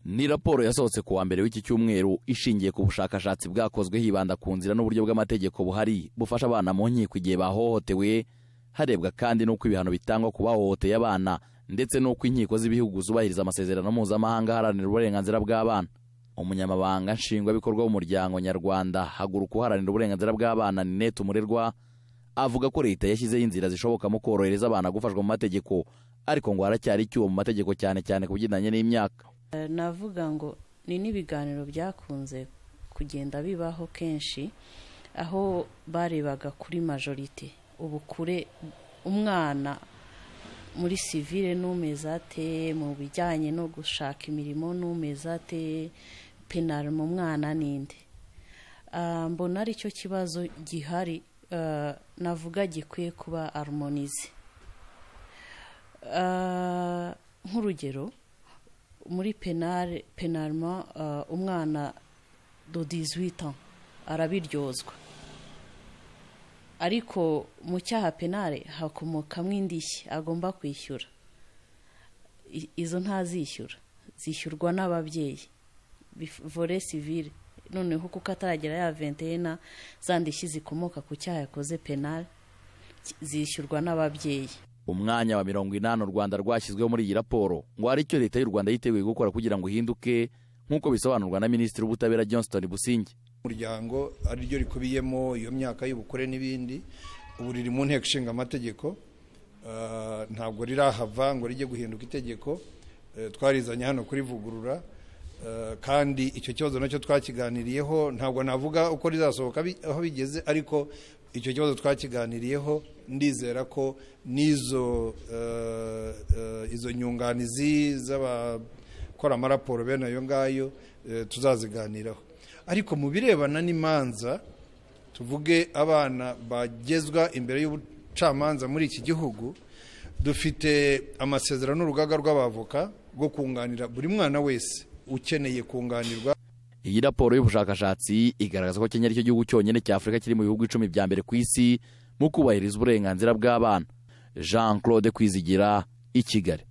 ni raporo yasohotse ku wa mbere w'iki cyumweru ishingiye ku bushakashatsi bwakozwe hibanda ku nzira n'uburyo bw'amategeko buhari bufasha abana mu nkiko igihe bahohotewe harebwa kandi n'uko ibihano bitangwa ku bahohoteye abana ndetse n'uko inkiko z'ibihugu zubahiriza amasezerano mpuzamahanga aharanira uburenganzira bw'abana umunyamabanga nshingwabikorwa w'umuryango nyarwanda haguruka uharanira uburenganzira bw'abana ninete umurerwa avuga ko leta yashyizeho inzira zishoboka mu korohereza abana gufashwa mu mategeko ariko ngo haracyari icyuho mu mategeko cyane cyane ku bigendanye n'imyaka navuga ngo ni n'ibiganiro byakunze kugenda bibaho kenshi aho barebaga kuri majorite ubu kure umwana muri sivire n'umeze ate mu bijyanye no gushaka imirimo n'umeze ate penari mu mwana n'indi mbona aricyo kibazo gihari navuga gikwiye kuba arumonize nk'urugero muri penari penarima umwana dodizwita arabiryozwa ariko mu cyaha penari hakomokamo indishyi agomba kwishyura izo ntazishyura zishyurwa n'ababyeyi vore sivire noneho kuko ataragera ya ventena za ndishyi zikomoka ku cyaha yakoze penari zishyurwa n'ababyeyi umwanya wa mirongo inani u rwanda rwashyizweho muri iyi raporo ngo hari icyo leta y'u rwanda yiteguye gukora kugira ngo ihinduke nk'uko bisobanurwa na minisitiri w'ubutabera johnston businge umuryango ariryo rikubiyemo iyo myaka y'ubukure n'ibindi ubu riri mu nteko ishinga amategeko ntabwo rirahava ngo rijye guhinduka itegeko twarizanye hano kurivugurura kandi icyo kibazo nacyo twakiganiriyeho ntabwo navuga uko rizasohoka aho bigeze ariko icyo kibazo twakiganiriyeho ndizera ko n'izo izo nyunganizi z'abakora amaraporo bene ayo ngayo tuzaziganiraho ariko mu birebana n'imanza tuvuge abana bagezwa imbere y'ubucamanza muri iki gihugu dufite amasezerano n'urugaga rw'abavoka rwo kunganira buri mwana wese ukeneye kunganirwa iyi raporo y'ubushakashatsi igaragaza ko kenya aricyo gihugu cyonyine cya afurika kiri mu bihugu icumi bya mbere ku isi mu kubahiriza uburenganzira bw'abana jean claude kwizigira i kigali